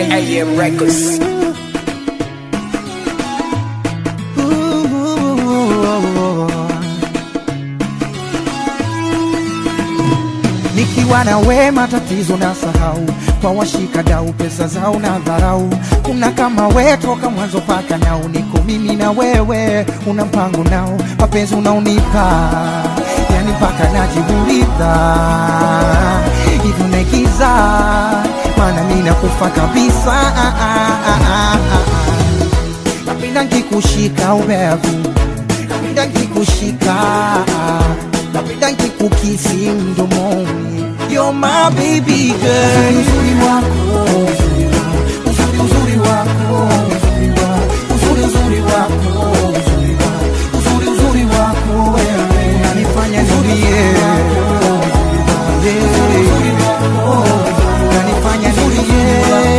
AM Records. Nikiwa na we matatizo na sahau, kwa washika dau pesa zao na dharau. Kuna kama we toka mwanzo paka nao, niko mimi na wewe, una mpango nao, mapenzi unaonipa yani mpaka najiuliza hivi unaigiza, maana mimi nakufa kabisa. Ah, ah, ah, ah, ah. Napenda nkikushika ubevu, napenda nkikushika, napenda nkikukisi mdomoni. You're my baby girl. Uzuri wako, uzuri uzuri wako, uzuri uzuri wako, uzuri uzuri wako wewe unanifanya nilie. Unanifanya nilie.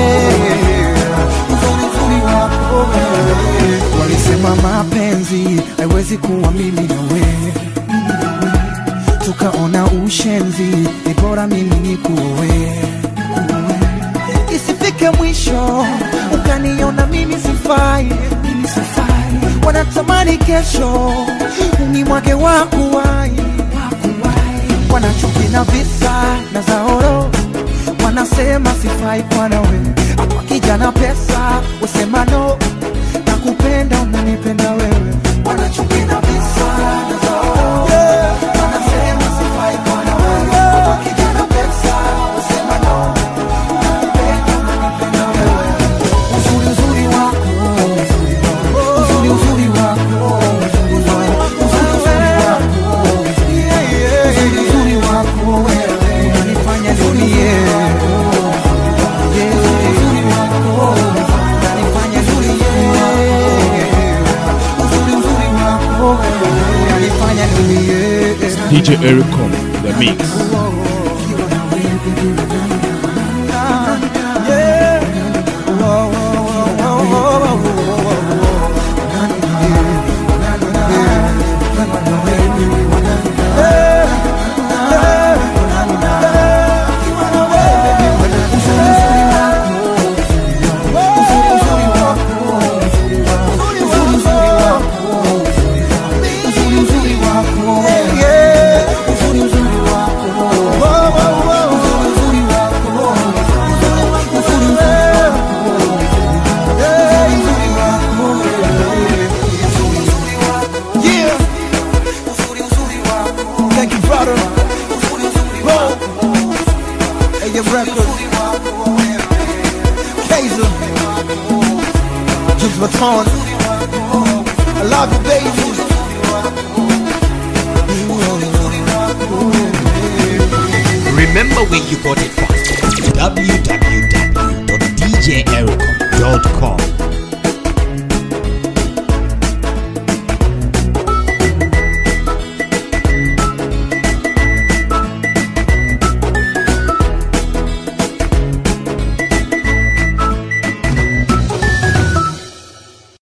Uzuri uzuri wako wewe. Walisema mapenzi haiwezi kuwa mimi na wewe tukaona ushenzi, ni bora mimi nikuoe, isifike mwisho ukaniona mimi sifai, mimi sifai. Wanatamani kesho ni mwage wakuwai, wanachuki na visa na zaoro, wanasema sifai kwa nawe, hapa kijana pesa usema no, nakupenda unanipenda wewe, wanachuki na visa na zaoro wanasema sifai kwa nawe, hapa kijana pesa usema no, nakupenda unanipenda wewe, uzuri uzuri wako, uzuri uzuri wako, uzuri uzuri wako, uzuri uzuri wako wewe unanifanya nilie. Yeah, uzuri wako unanifanya nilie. Uzuri uzuri wako wewe unanifanya nilie. DJ Ericom, the mix. Yeah. Thank you, brother. Whoa. AM Records. Kaiser. Juice Baton. I love you, baby. Remember where you got it from. www.djericom.com